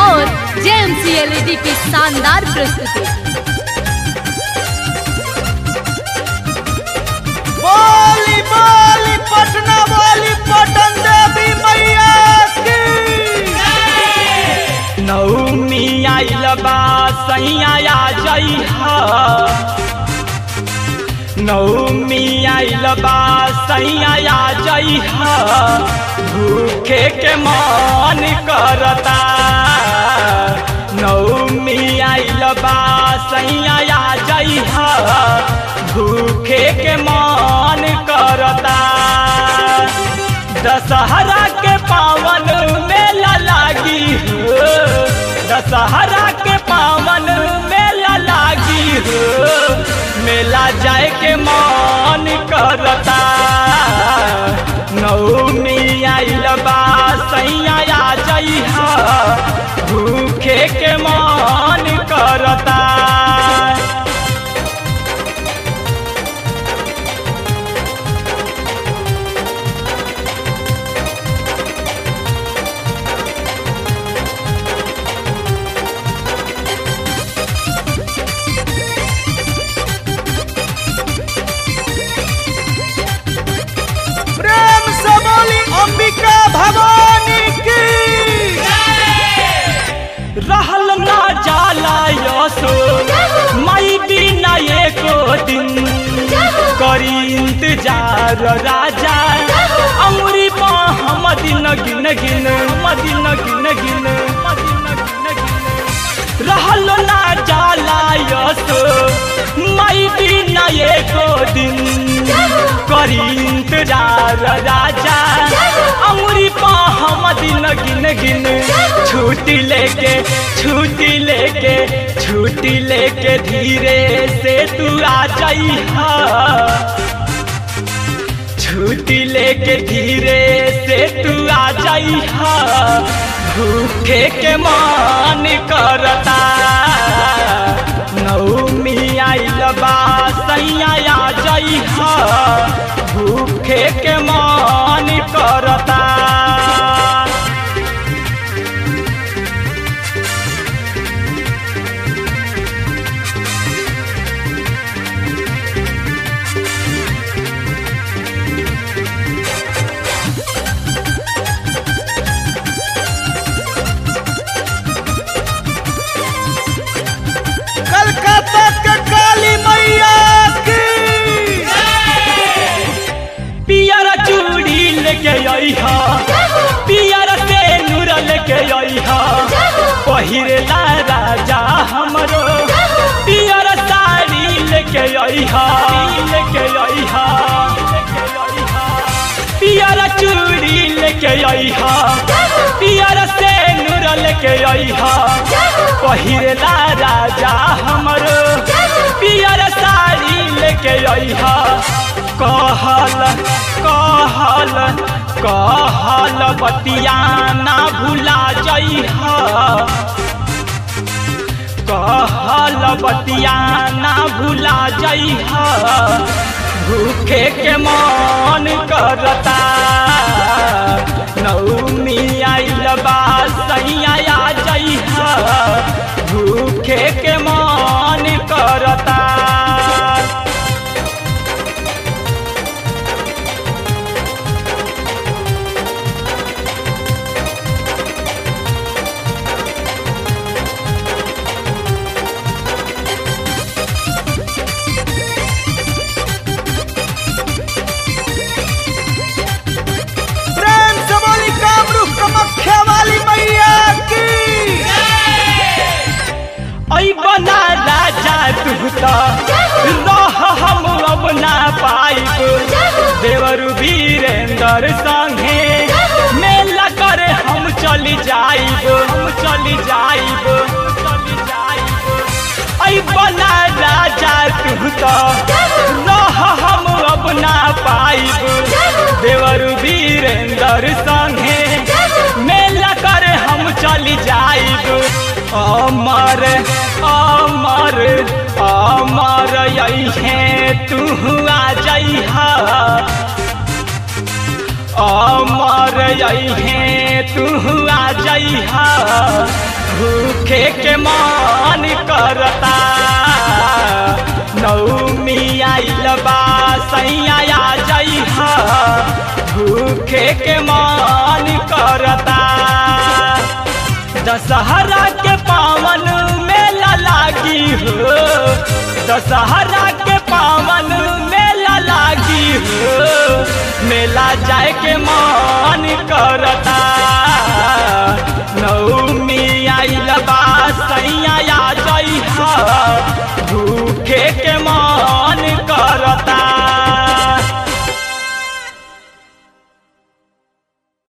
और JMC LED की शानदार प्रस्तुति बोली बोली पटना बोली पटन देवी मैया की नौमी आइल बा सैया आ जइहा नौमी आइल बा सैया आ जइहा भूखे के मन करता नौमी आइल बा सैया आ जइहा भूखे के मन करता दशहरा के पावन मेला लागी हो दशहरा के पावन मेला लागी हो मेला जाए के मन करता नौमी आइल बा सैया आ जइहा भूखे के मन करता प्रेम से बोली अंबिका भवानी की रहल ना जाला यसो मई बिना एको दिन करी इंतजार राजा अमरी पा हम दिन गिन गिन मदिन गिन गिन मदिन गिन गिन रहल ना जाला यसो मई बिना एको दिन करी इंतजार राजा अमरी पा हम दिन गिन गिन छुट्टी लेके छुट्टी लेके छुट्टी लेके धीरे से तू आ जइहा छुट्टी लेके धीरे से तू आ जइहा भूखे के मन करता नौमी आइल बा सैया आ जइहा भूखे के मन करता कलकत्ता के काली मैया की पियर चूड़ी लेके अइहा पियर से नूर लेके अइहा पहिरेला राजा हमरो पियर साड़ी लेके अइहा लेके अइहा पियर चूड़ी लेके अइहा पियर से नूर लेके अइहा पहिरेला राजा हमरो पियर साड़ी लेके अइहा कहल कहल कहल बतिया ना भुला जइहा कहल बतिया ना भुला जइहा भूखे के मन करता नौमी आइल बा सैया आ जइहा भूखे के मन करता प्रेम से बोली कामरूप कमख्या वाली मैया की ऐ बना राजा तू त रह हम अब ना पाइब देवर वीरेंद्र संगे मेला करे हम चली जाइब हम चली जाइब चली जाइब ऐ बना राजा तू त रह हम अब ना पाइब देवर वीरेंद्र संगे मेला करे हम चली जाइब अमर अमर अमर यही तू आ जइहा अमर यही तू आ जइहा के मान करता नौमी आइल बा सैया जइहा भूखे के मान करता दशहरा के पावन मेला लागी हो दशहरा के पावन मेला लागी हो मेला जाए के मान करता